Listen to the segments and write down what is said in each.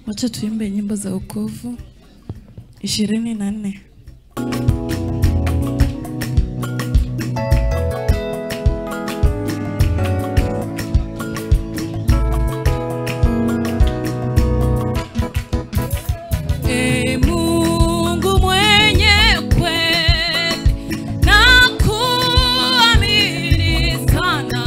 Wacha tuimbe nyimbo za wokovu ishirini na nne. Ee Mungu mwenye kweli na kuamini sana,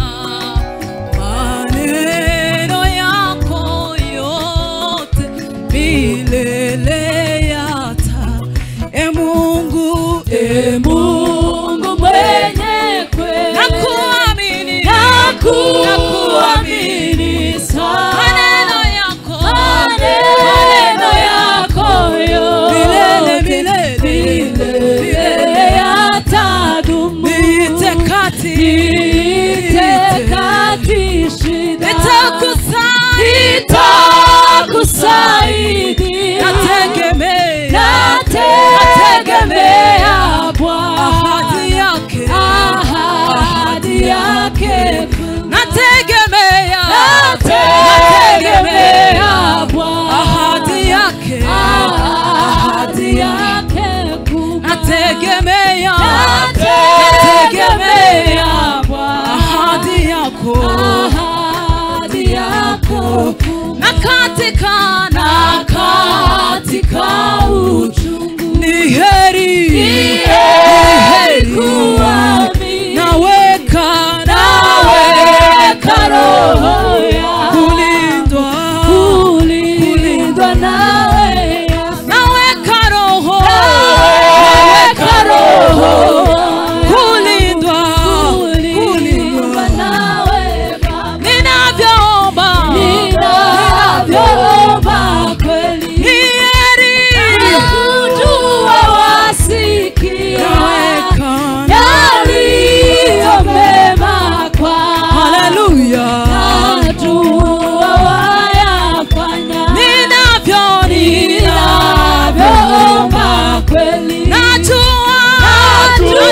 maneno yako yote milele yata. Ee Mungu, ee Mungu mwenye kweli na kuamini na kuamini sana. maneno yako Maneno yako milele yote milele milele yatadumu. Niite kati Niite kati shida. Nitakusaidia Nitakusaidia. Nategemea Nategemea Bwana. ahadi yake Ahadi yake kuu. Nategemea Nategemea Bwana. ahadi yake Ahadi yake kuu. Nategemea Nategemea Bwana. ahadi yako Ahadi yako kuu. na katika Na katika uchungu ni heri ni heri kuamini. naweka Naweka roho yangu kulindwa kulindwa nawe naweka roho naweka roho kulindwa kulindwa kulindwa nawe Baba. ninavyoomba Ninavyoomba kweli ni heri kujua wasikia naweka yaliyo mema kwa haleluya najua wayafanya ninavyo ninavyoomba kweli najua najua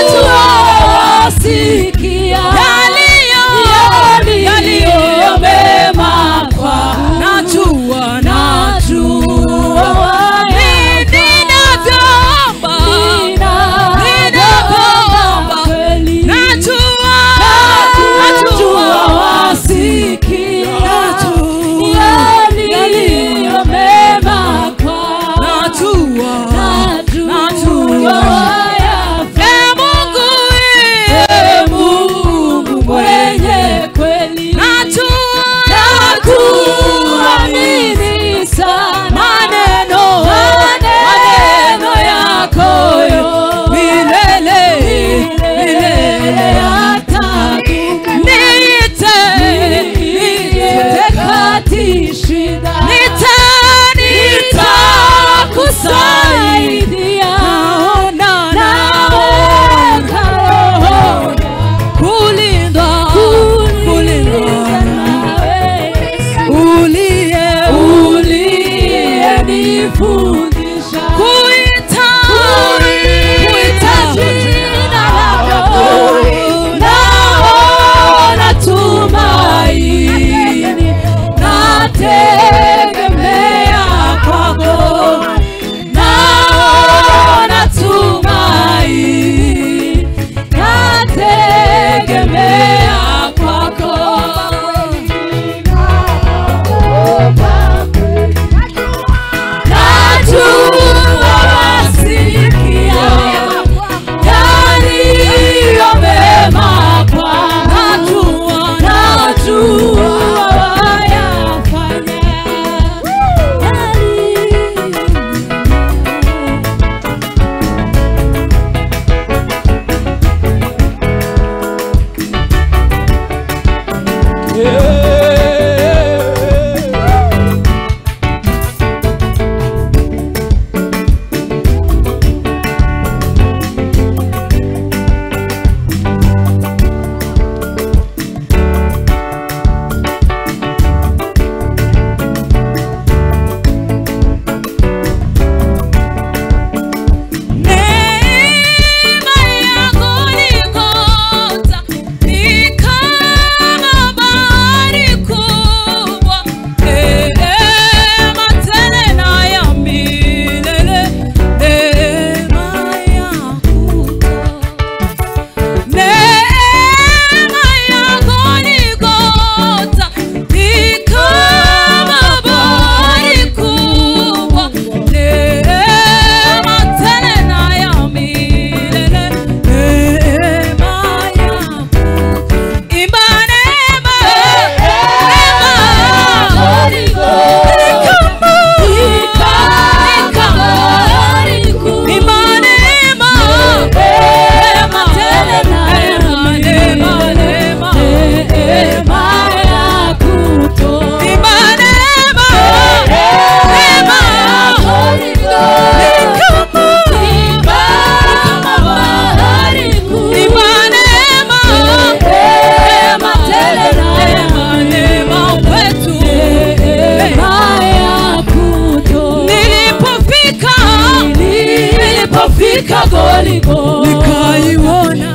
nilipofika Goligo nikaiona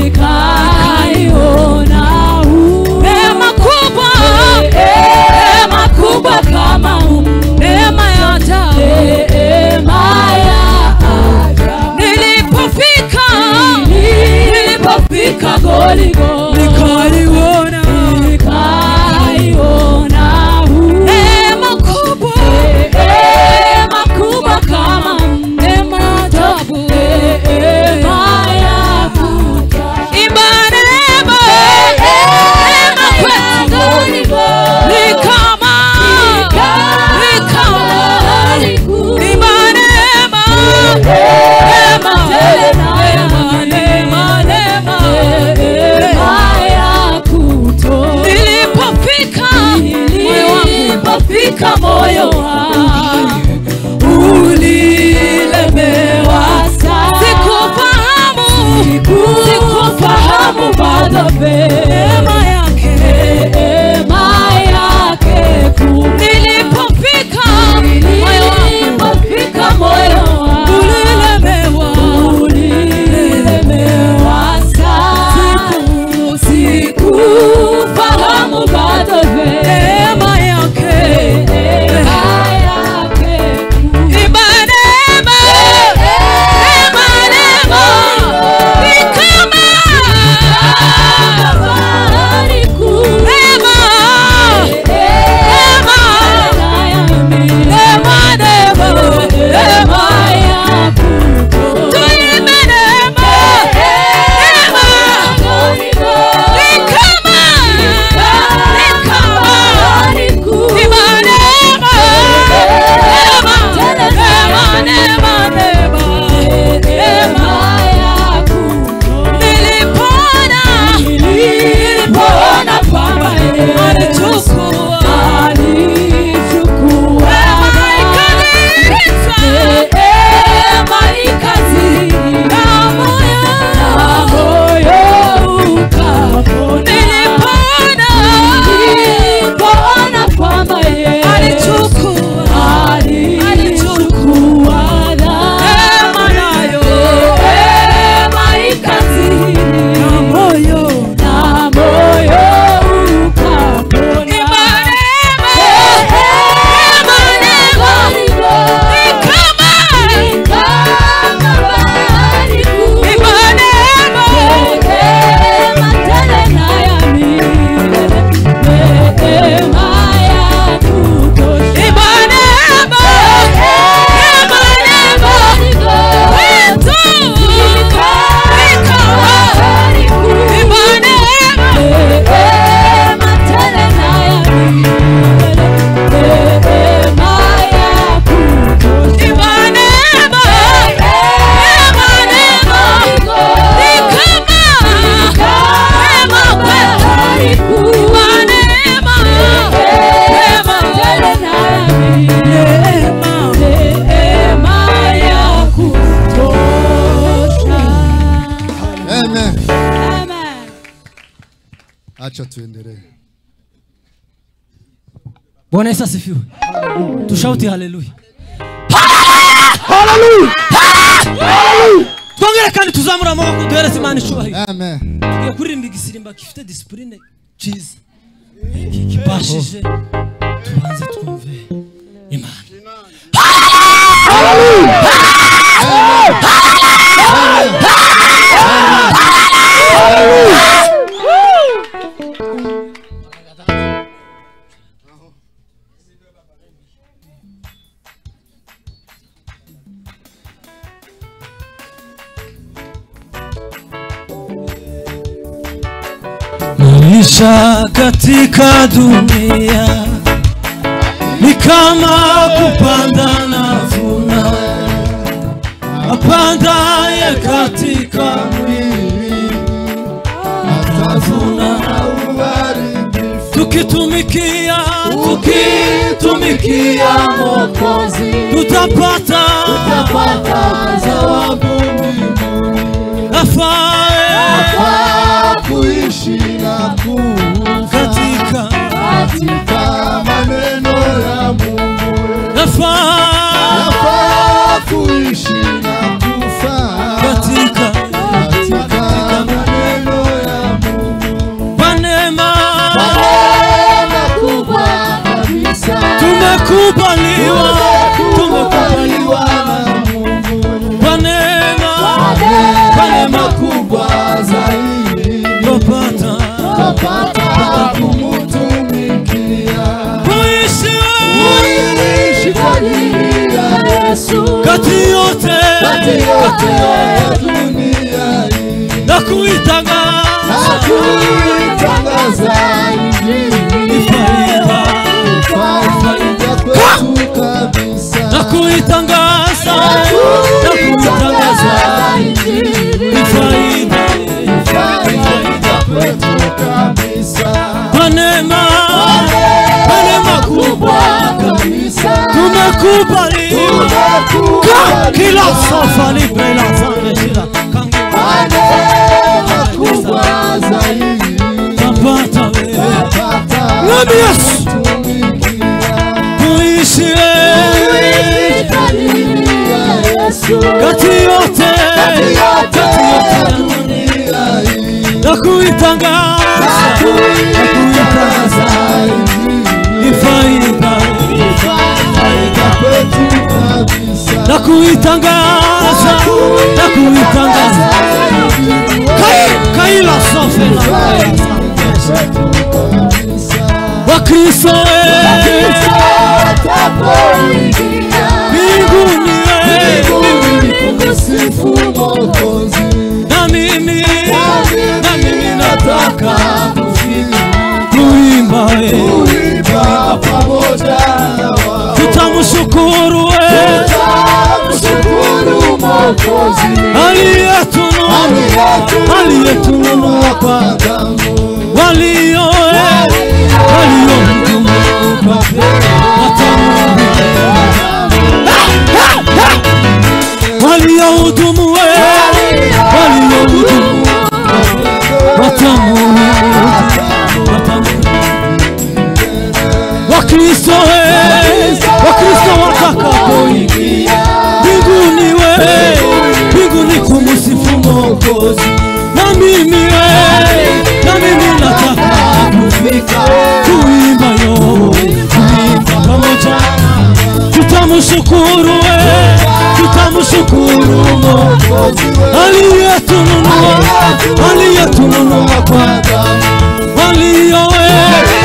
nikaiona neema kubwa neema kubwa kama huu neema ya ajabu neema ya ajabu nilipofika nilipofika Goligo nikaiona nikaiona huu neema kubwa neema kubwa kama neema ya ajabu neema ya kuja imba neema neema kwetu ni kama ni kama imba neema neema neema neema neema nilipofika moyo wangu Fika moyo wangu ulilemewa sana sikufahamu sikufahamu bado neema yake neema yake kuu nilipofika moyo wangu nilipofika moyo wangu ulilemewa ulilemewa sana sikufahamu bado neema yake neema yake kuu imba neema neema neema ni kama Bahari kuu neema neema neema neema neema tuimbe neema neema ni kama ni kama imba neema neema neema neema neema nilipona nilipona kwamba alichukua neema ikaniita damu nilipona alichukua alichukua neema nayo na moyo imba neema neema neema ni kama imba neema imba neema neema neema wetu ni kama imba neema imba neema neema neema ni kama neema kwetu imba neema neema neema Amen. Amen. Acha tuendelee. bwana yesu asifiwe tushauti haleluya twongere kandi tuzamure amaboko duhereze imana icyubahiro Amen. tugiye kuririmba igisimba gifite disipurine cyiza kibashije tubanze twumve imana maisha katika dunia ni kama kupanda na vuna apandaye katika mwili atavuna tukitumikia tukitumikia Mwokozi tutapata tutapata zawabu afae kwa kuishi na kufa katika katika maneno ya Mungu. nafaa Nafaa kuishi na kufa tumekubaliwa tumekubaliwa tumekubaliwa na Mungu kwa neema kwa neema kubwa zaidi tupata kapata kumutumikia kuishi kuishi kwa ajili ya Yesu Yesu yote kati yote ya dunia hii na kuitangaza hakuitangaza injili ni faida faida kwetu kabisa na kuitangaza na kuitangaza ni faida faida kwetu kabisa kwa neema kwa neema kubwa kabisa tumekubaliwa Ka- tumekubaliwa kila sofa lipe la zame shida kangu neema kubwa zaidi tapata wewe pata Mwambie Yesu tumikia kuishi wewe kati yote kati yote ya dunia na kuitangaza na kuitangaza ni faida na kuitangaza na kuitangaza Kai- kaila sofe na wakristo wewe mbinguni wewe na mimi na mimi nataka kuimba wewe tutamshukuru wewe aliyetununua aliyetununua kwa walio waliohudumu waliohudumu waliohudumu watamu wakristo wakristo watakapoingia mbinguni we mbinguni kumusifu mokozi na mimi we na mimi nataka kufika kuimba yo kuimba pamoja tutamshukuru we tutamshukuru mokozi aliyetununua aliyetununua kwa walio we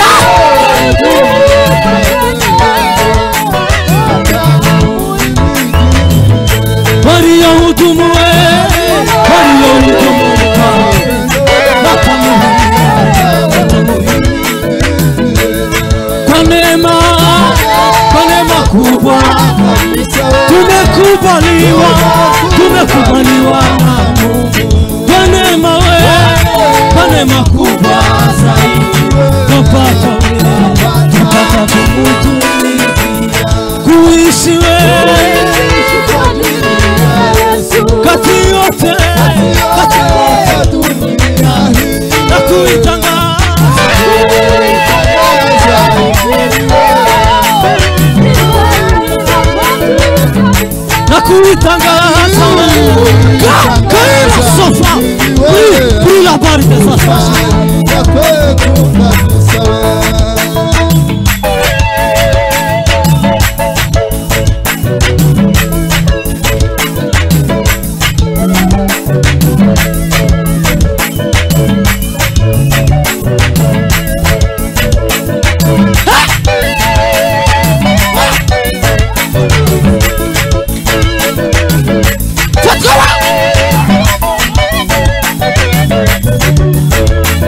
waliohudumu we waliohudumu kwa neema kwa neema kubwa tumekubaliwa tumekubaliwa na Mungu kwa neema we kwa neema kubwa zaidi tupata tupata kumutumikia kuishi we kati yote kati na kuitangaza na kuitangaza Ka- kaila sofa Pri- pri la parte sasa Fatoa!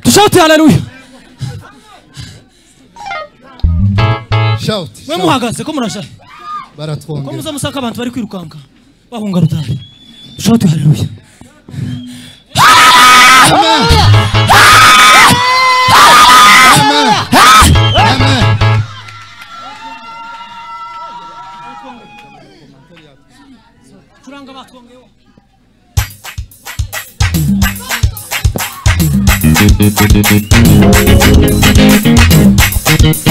tushauti haleluya Shout. mwe shout. muhagaze ko murasha ko Baratwongera. muza musaka abantu bari kwirukanka bahunga rutari tushauti haleluya Amen. Amen. turanga batwongeyeho Amen.